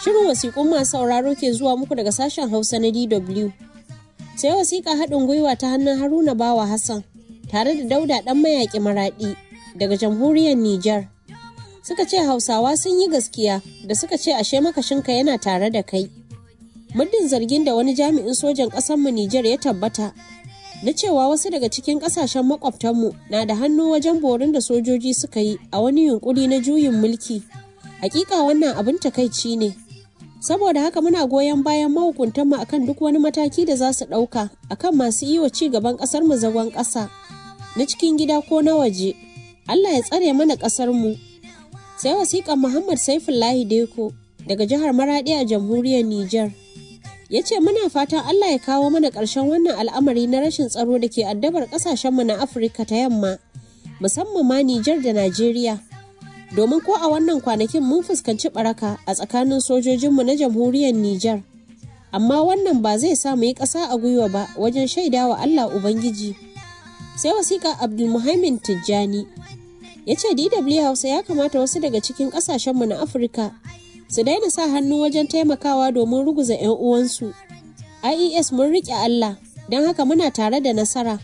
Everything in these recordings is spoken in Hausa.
Shirin wasiƙun masu sauraro ke zuwa muku daga sashen Hausa na DW. Sai wasiƙa haɗin gwiwa ta hannun Haruna Bawa Hassan tare da Dauda ɗan mayaƙi maraɗi daga jamhuriyar Nijar. Suka ce Hausawa sun yi gaskiya da suka ce ashe makashinka yana tare da kai. Muddin zargin da wani jami'in sojan ƙasarmu Nijar ya tabbata na cewa wasu daga cikin ƙasashen makwabtanmu na da hannu wajen borin da sojoji suka yi a wani yunkuri na juyin mulki. Hakika wannan abin takaici ne. Saboda haka muna goyon bayan mahukuntanmu akan duk wani mataki da za su ɗauka akan masu yi wa ci gaban ƙasar mu zagon ƙasa na cikin gida ko na waje. Allah ya tsare mana ƙasar mu. Sai wasiƙan Muhammad Saifullahi Deko daga jihar Maraɗi a jamhuriyar Nijar. Ya ce muna fatan Allah ya kawo mana ƙarshen wannan al'amari na rashin tsaro da ke addabar ƙasashenmu na Afirka ta yamma, musamman ma Nijar da Najeriya. domin ko a wannan kwanakin mun fuskanci baraka a tsakanin sojojinmu na jamhuriyar Nijar. Amma wannan ba zai sa mu yi ƙasa a gwiwa ba wajen shaida wa Allah Ubangiji. Sai wasiƙa Abdulmuhaimin Tijjani ya ce DW Hausa ya kamata wasu daga cikin ƙasashenmu na Afirka su daina sa hannu wajen taimakawa domin ruguza 'yan uwansu. IES mun riƙe Allah, don haka muna tare da nasara.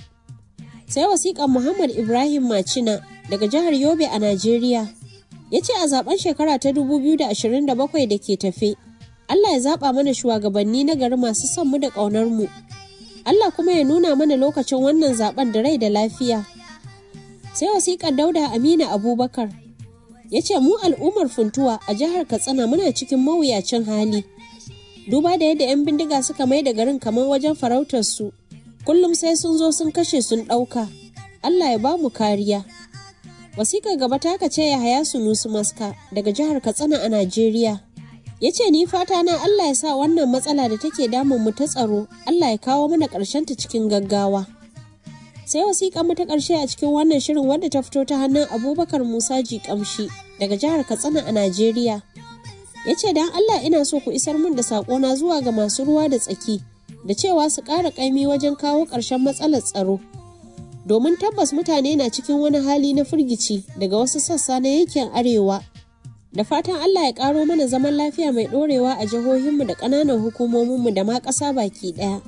Sai wasiƙan Muhammad Ibrahim Macina daga jihar Yobe a Najeriya. Ya ce a zaben shekara ta 2027 da ke tafe, Allah ya zaɓa mana shugabanni na gari masu son mu da ƙaunar mu. Allah kuma ya nuna mana lokacin wannan zaben da rai da lafiya. Sai wasiƙar Dauda Amina Abubakar ya ce mu al'ummar funtuwa a jihar Katsina muna cikin mawuyacin hali. Duba da yadda 'yan bindiga suka mai da garin kamar wajen farautar su, kullum sai sun zo sun kashe sun ɗauka. Allah ya ba mu kariya. Wasikar gaba ta ce ya haya sunusu maska daga jihar Katsina a Najeriya. Ya ce ni fata na Allah ya sa wannan matsala da take damun mu ta tsaro, Allah ya kawo mana ta cikin gaggawa. Sai wasiƙa mu ta ƙarshe a cikin wannan shirin wadda ta fito ta hannun Abubakar Musa Jikamshi daga jihar Katsina a Najeriya. Ya ce don Allah ina so ku isar min da saƙona zuwa ga masu ruwa da tsaki, da cewa su ƙara ƙaimi wajen kawo ƙarshen matsalar tsaro. domin tabbas mutane na cikin wani hali na firgici daga wasu sassa na yankin arewa da fatan allah ya karo mana zaman lafiya mai dorewa a jihohinmu da ƙananan hukumominmu da ma ƙasa baki ɗaya